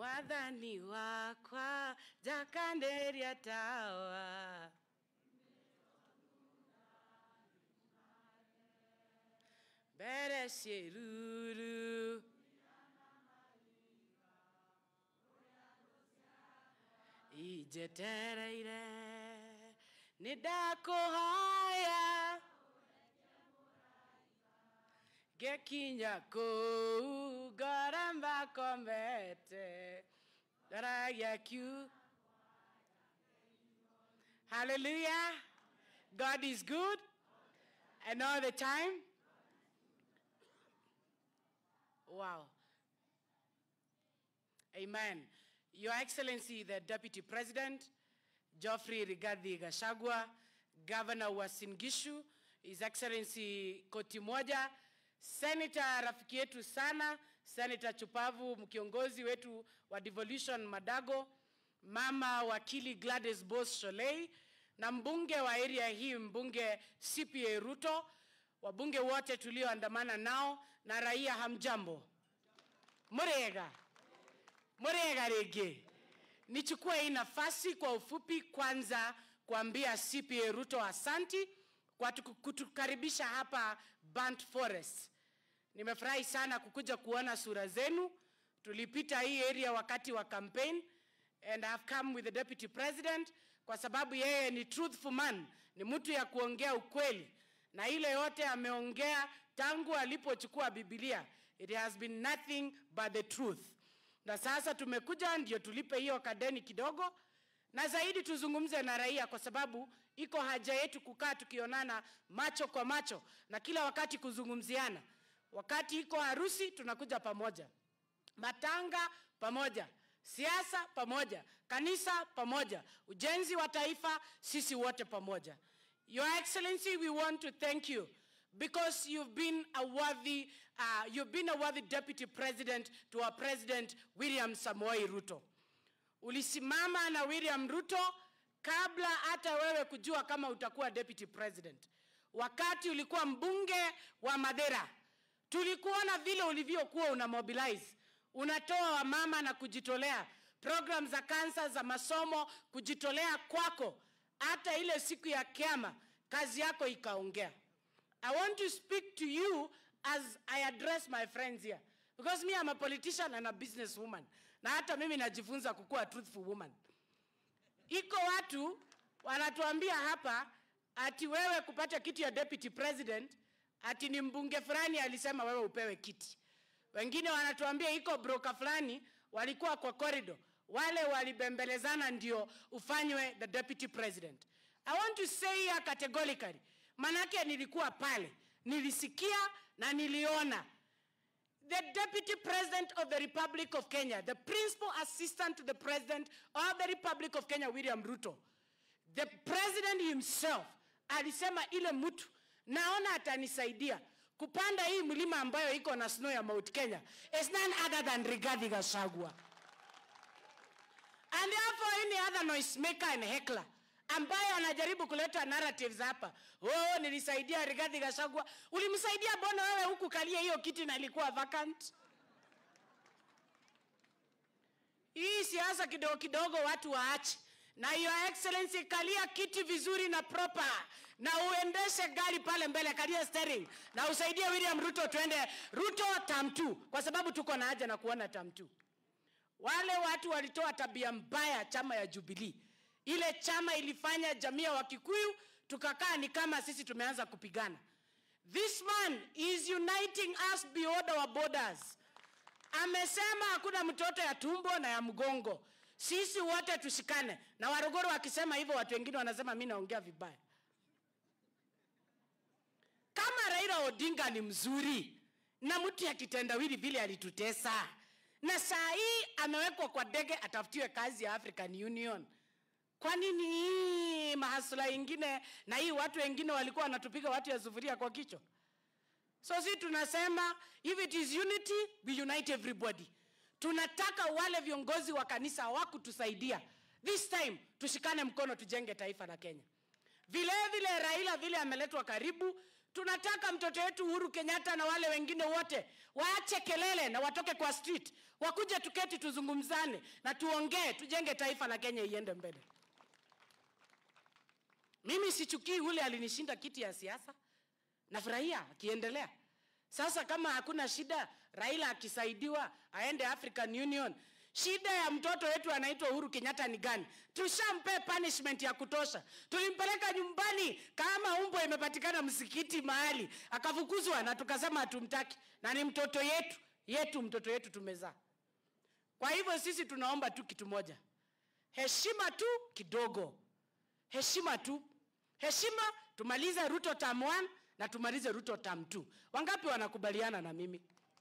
mwathani wakwa njakanĩria tawa mbere ciĩruru injetereire nĩ ndakũhoya ngekinya kũu ngoramba komete ndaragia kiu hallelujah god is good and all the time wow amen your excellency the deputy president geoffrey rigathi gashagwa governor wa singishu his excellency koti moja Senator rafiki yetu sana, Senator Chupavu, mkiongozi wetu wa devolution Madago, mama wakili Gladys Bos Sholei na mbunge wa area hii, mbunge CPA Ruto, wabunge wote tulioandamana nao na raia, hamjambo? Murega murega rĩngĩ. Nichukue hii nafasi kwa ufupi kwanza kuambia CPA Ruto asanti kwa tuku- kutukaribisha hapa Burnt Forest. Nimefurahi sana kukuja kuona sura zenu. Tulipita hii area wakati wa campaign and I have come with the deputy president kwa sababu yeye ni truthful man, ni mtu ya kuongea ukweli, na ile yote ameongea tangu alipochukua Biblia, it has been nothing but the truth. Na sasa tumekuja ndio tulipe hiyo kadeni kidogo, na zaidi tuzungumze na raia, kwa sababu iko haja yetu kukaa tukionana macho kwa macho na kila wakati kuzungumziana. Wakati iko harusi tunakuja pamoja, matanga pamoja, siasa pamoja, kanisa pamoja, ujenzi wa taifa, sisi wote pamoja. Your Excellency, we want to thank you because you've been a worthy, uh, you've been a worthy deputy president to our president William Samoei Ruto. Ulisimama na William Ruto kabla hata wewe kujua kama utakuwa deputy president. Wakati ulikuwa mbunge wa Madera, tulikuona vile ulivyokuwa una mobilize, unatoa wamama na kujitolea, program za kansa za masomo, kujitolea kwako, hata ile siku ya kiama kazi yako ikaongea. I want to speak to you as I address my friends here. Because me I'm a politician and a businesswoman. Na hata mimi najifunza kukuwa a truthful woman. Iko watu wanatuambia hapa ati wewe kupata kiti ya deputy president ati ni mbunge fulani alisema wewe upewe kiti. Wengine wanatuambia iko broker fulani walikuwa kwa corridor, wale walibembelezana ndio ufanywe the deputy president. I want to say here categorically, manake nilikuwa pale, nilisikia na niliona the Deputy President of the Republic of Kenya, the Principal Assistant to the President of the Republic of Kenya, William Ruto, the President himself alisema ile mtu naona atanisaidia kupanda hii mlima ambayo iko na snow ya Mount Kenya is none other than Rigathi Gachagua. And therefore any other noise maker and heckler ambayo anajaribu kuleta narratives hapa, oh, nilisaidia Rigathi Gachagua. Ulimsaidia bona wewe huku kalia hiyo kiti na ilikuwa vacant? Hii siasa kidogo kidogo watu waache, na your excellency, kalia kiti vizuri na proper, na uendeshe gari pale mbele, kalia steering na usaidie William Ruto tuende Ruto term 2 kwa sababu tuko na haja na kuona term 2. Wale watu walitoa tabia mbaya chama ya Jubilee. Ile chama ilifanya jamii ya Wakikuyu tukakaa ni kama sisi tumeanza kupigana. This man is uniting us beyond our borders. Amesema hakuna mtoto ya tumbo na ya mgongo, sisi wote tushikane. Na Waruguru wakisema hivyo, watu wengine wanasema mimi naongea vibaya. Kama Raila Odinga ni mzuri na mtu ya kitendawili vile alitutesa, na saa hii amewekwa kwa ndege atafutiwe kazi ya African Union. Kwa nini hii mahasula ingine na hii watu wengine walikuwa wanatupiga watu ya sufuria kwa kichwa? So si tunasema if it is unity we unite everybody. Tunataka wale viongozi wa kanisa hawakutusaidia. This time tushikane mkono tujenge taifa la Kenya. Vile vile Raila vile ameletwa karibu, Tunataka mtoto wetu Uhuru Kenyatta na wale wengine wote waache kelele na watoke kwa street, wakuje tuketi, tuzungumzane na tuongee, tujenge taifa la Kenya iende mbele. Mimi sichukii ule alinishinda kiti ya siasa, nafurahia akiendelea. Sasa kama hakuna shida, Raila akisaidiwa aende African Union, shida ya mtoto wetu anaitwa Uhuru Kenyatta ni gani? Tushampe punishment ya kutosha. Tulimpeleka nyumbani kama umbo imepatikana msikiti mahali, akafukuzwa na tukasema hatumtaki, na ni mtoto yetu yetu, mtoto yetu tumezaa. Kwa hivyo sisi tunaomba tu kitu moja, heshima tu kidogo, heshima tu, heshima. Tumalize Ruto term 1 na tumalize Ruto term 2. Wangapi wanakubaliana na mimi?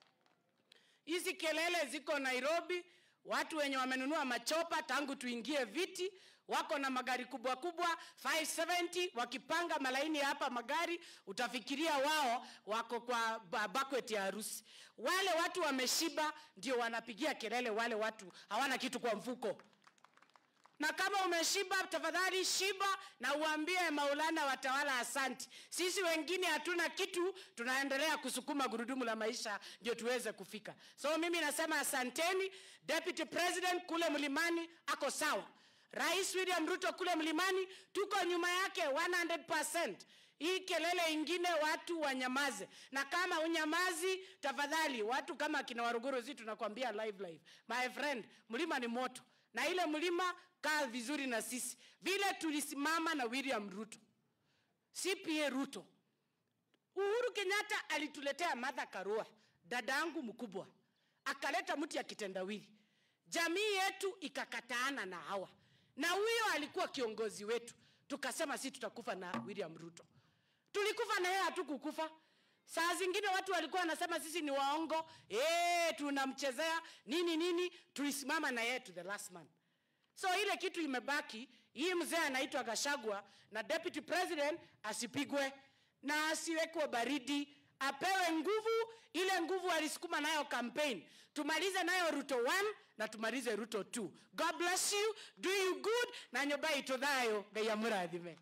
Hizi kelele ziko Nairobi, watu wenye wamenunua machopa tangu tuingie viti wako na magari kubwa kubwa 570 wakipanga malaini hapa magari, utafikiria wao wako kwa ba- banquet ya harusi. Wale watu wameshiba ndio wanapigia kelele, wale watu hawana kitu kwa mfuko. Na kama umeshiba, tafadhali shiba na uambie Maulana watawala asanti. Sisi wengine hatuna kitu, tunaendelea kusukuma gurudumu la maisha ndio tuweze kufika. So mimi nasema asanteni. Deputy President kule mlimani ako sawa. Rais William Ruto kule mlimani tuko nyuma yake 100%. Hii kelele ingine watu wanyamaze, na kama unyamazi, tafadhali watu kama kina Waruguru, zi tunakwambia live live, my friend, mlima ni moto na ile mlima kaa vizuri na sisi vile tulisimama na William Ruto, CPA Ruto. Uhuru Kenyatta alituletea Martha Karua, dada yangu mkubwa, akaleta mti ya kitendawili, jamii yetu ikakataana na hawa, na huyo alikuwa kiongozi wetu. Tukasema si tutakufa na William Ruto, tulikufa na yeye, hatukukufa. Saa zingine watu walikuwa wanasema sisi ni waongo, eh, tunamchezea nini nini. Tulisimama na yeye to the last man. So ile kitu imebaki, hii mzee anaitwa Gashagwa na deputy president asipigwe na asiwekwe baridi, apewe nguvu, ile nguvu alisukuma nayo campaign. Tumalize nayo Ruto 1 na tumalize Ruto 2. God bless you, do you good na nyoba itothayo ngai amurathime.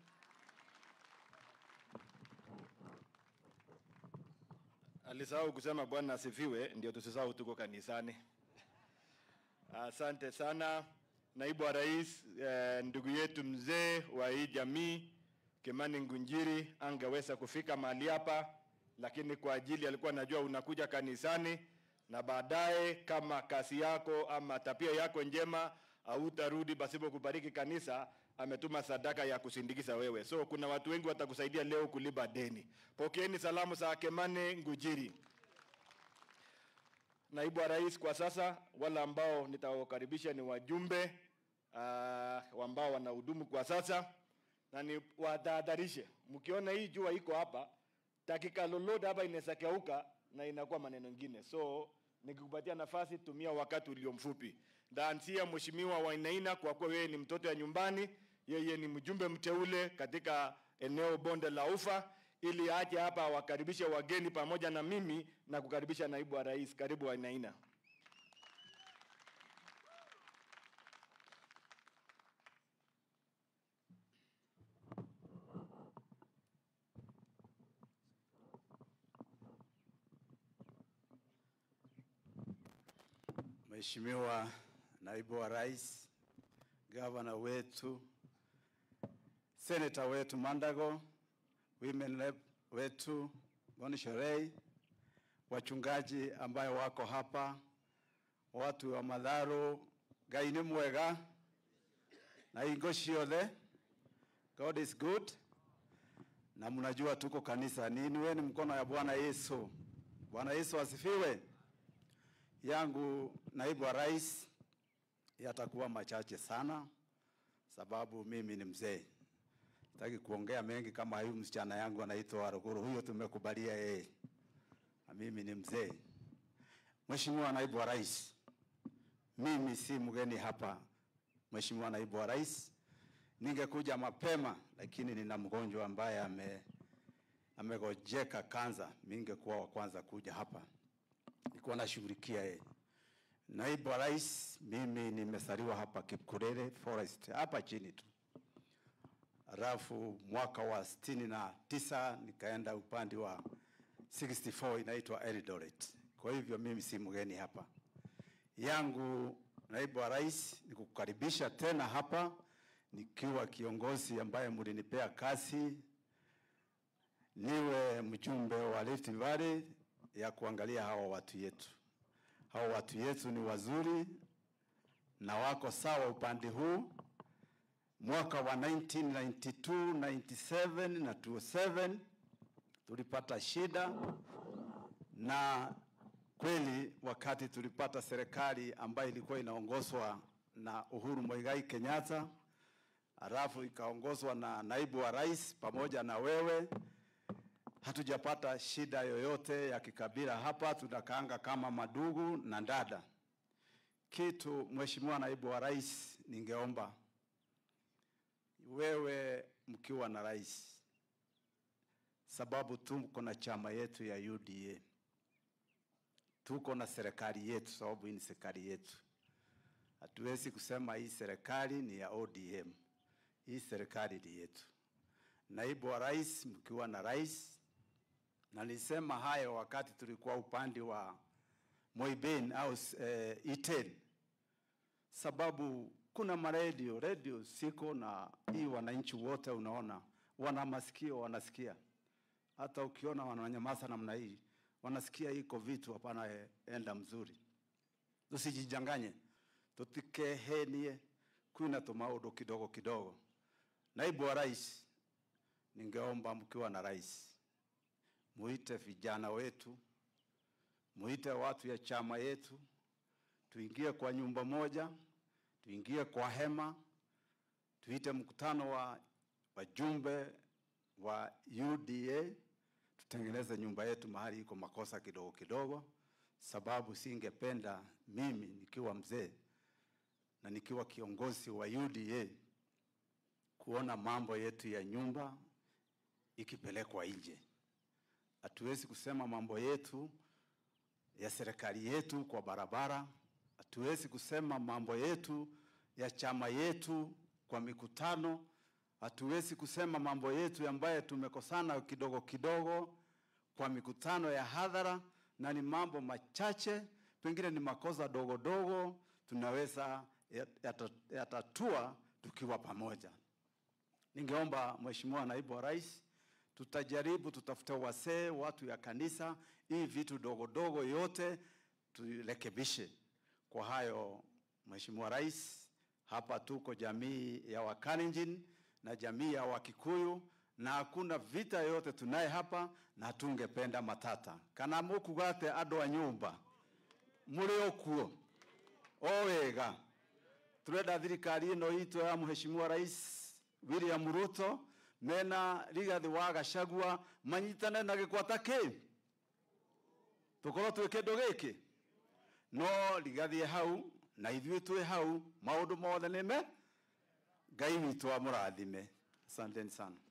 Alisahau kusema Bwana asifiwe, ndio tusisahau tuko kanisani. Asante sana naibu wa rais, eh, ndugu yetu mzee wa hii jamii Kimani Ngunjiri angeweza kufika mahali hapa, lakini kwa ajili alikuwa anajua unakuja kanisani na baadaye kama kazi yako ama tabia yako njema hautarudi pasipo kubariki kanisa, ametuma sadaka ya kusindikiza wewe. So kuna watu wengi watakusaidia leo kulipa deni. Pokeeni salamu za Kimani Ngunjiri. Naibu wa rais kwa sasa, wale ambao nitawakaribisha ni wajumbe uh, ambao wanahudumu kwa sasa, na ni watahadharishe, mkiona hii jua iko hapa, dakika lolote hapa inaweza keuka na inakuwa maneno mengine. So nikikupatia nafasi, tumia wakati ulio mfupi. Ndaanzia Mheshimiwa Wainaina kwa kuwa wewe ni mtoto ya nyumbani, yeye ni mjumbe mteule katika eneo bonde la Ufa, ili aje hapa awakaribishe wageni pamoja na mimi na kukaribisha naibu wa rais. Karibu Wainaina. Mheshimiwa naibu wa rais, gavana wetu, seneta wetu Mandago, women rep wetu Bonishorei, wachungaji ambayo wako hapa, watu wa Madharo, Ngai ni mwega na ingo ciothe, God is good, na mnajua tuko kanisa nini, weni mkono ya Bwana Yesu. Bwana Yesu asifiwe yangu naibu wa rais yatakuwa machache sana, sababu mimi ni mzee. Sitaki kuongea mengi kama huyu msichana yangu anaitwa Waruguru, huyo tumekubalia yeye, na mimi ni mzee. Mheshimiwa naibu wa rais, mimi si mgeni hapa. Mheshimiwa naibu wa rais, ningekuja mapema, lakini nina mgonjwa ambaye ame amegojeka kanza, ningekuwa wa kwanza kuja hapa nilikuwa nashughulikia yeye. Naibu wa rais, mimi nimesaliwa hapa Kipkurere Forest, hapa chini tu. alafu mwaka wa sitini na tisa nikaenda upande wa 64 inaitwa Eldoret. Kwa hivyo mimi si mgeni hapa. Yangu naibu wa rais ni kukukaribisha tena hapa nikiwa kiongozi ambaye mlinipea kazi niwe mjumbe wa Rift Valley ya kuangalia hawa watu yetu. Hawa watu yetu ni wazuri na wako sawa upande huu. Mwaka wa 1992, 97 na 2007 tulipata shida, na kweli wakati tulipata serikali ambayo ilikuwa inaongozwa na Uhuru Muigai Kenyatta, halafu ikaongozwa na naibu wa rais pamoja na wewe, hatujapata shida yoyote ya kikabila hapa, tunakaanga kama madugu na dada. Kitu Mheshimiwa naibu wa rais, ningeomba wewe mkiwa na rais, sababu tuko na chama yetu ya UDA, tuko na serikali yetu, sababu hii ni serikali yetu. Hatuwezi kusema hii serikali ni ya ODM, hii serikali ni yetu. Naibu wa rais, mkiwa na rais, na nilisema hayo wakati tulikuwa upande wa Moiben au eh, Iten, sababu kuna maredio redio siko na hii, wananchi wote unaona wana masikio, wanasikia. Hata ukiona wananyamaza namna hii, wanasikia iko vitu hapana eh, enda mzuri. Tusijijanganye, tutikehenie kwina tumaudo kidogo kidogo. Naibu wa rais, ningeomba mkiwa na rais, muite vijana wetu, muite watu ya chama yetu, tuingie kwa nyumba moja, tuingie kwa hema, tuite mkutano wa wajumbe wa UDA, tutengeneze nyumba yetu mahali iko makosa kidogo kidogo, sababu singependa mimi nikiwa mzee na nikiwa kiongozi wa UDA kuona mambo yetu ya nyumba ikipelekwa nje. Hatuwezi kusema mambo yetu ya serikali yetu kwa barabara, hatuwezi kusema mambo yetu ya chama yetu kwa mikutano, hatuwezi kusema mambo yetu ambayo tumekosana kidogo kidogo kwa mikutano ya hadhara, na ni mambo machache, pengine ni makosa dogo dogo, tunaweza yata- yatatua tukiwa pamoja. Ningeomba Mheshimiwa Naibu wa Rais, tutajaribu tutafute wasee, watu ya kanisa, hii vitu dogo dogo yote turekebishe. Kwa hayo, Mheshimiwa Rais, hapa tuko jamii ya Wakalenjin na jamii ya Wakikuyu na hakuna vita yote tunaye hapa na tungependa matata kana mukugate andũ a nyũmba mũrĩ o kuo o wega turenda thirikari ĩno itũ ya Mheshimiwa Rais William Ruto mena Rigathi wa Gachagua manyitane na gĩkwata kĩ tũkorwo twĩ kĩndũ gĩkĩ no rigathiĩ hau na ithuĩ twĩ hau maũndũ mothe nĩme Ngai witũ amũrathime asanteni sana